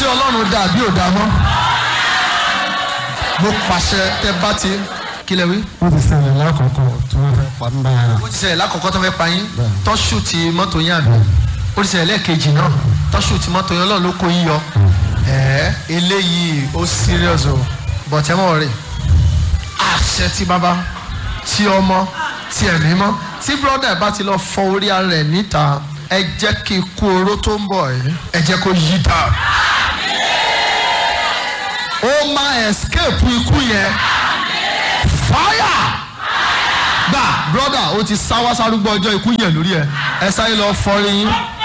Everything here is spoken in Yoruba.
ọlọ́run dà bí ò dá mọ́ mo pàṣẹ tẹ bá ti kílẹ̀ wí. ó ti ṣẹlẹ̀ lákòókò tí wọ́n fẹ́ pa mí báyà. ó ti ṣẹlẹ̀ lákọ̀ọ́kọ́ tó fẹ́ pa yín tọ́ṣù ti mọ́tò yín àbí ó ti ṣẹlẹ̀ lẹ́ẹ̀kejì náà tọ́ṣù ti mọ́tò yín ọlọ́run ló kó yín yọ ẹ̀ẹ́ eléyìí ó serious o bọ̀tẹ́ mọ̀ rè àṣẹ ti bàbá ti ọmọ ti ẹ̀mí mọ́ tí brọ́dà bá ti lọ fọ orí ara rẹ̀ níta ẹ jẹ́ kí ikú oró tó ń bọ̀ yìí ẹ jẹ́ kó yí dà ó máa escape ikú yẹn fire gbà brọ́dà ó ti sáwá sárúgbó ọjọ́ ikú yẹn lórí ẹ ẹ sáré lọ fọrí yín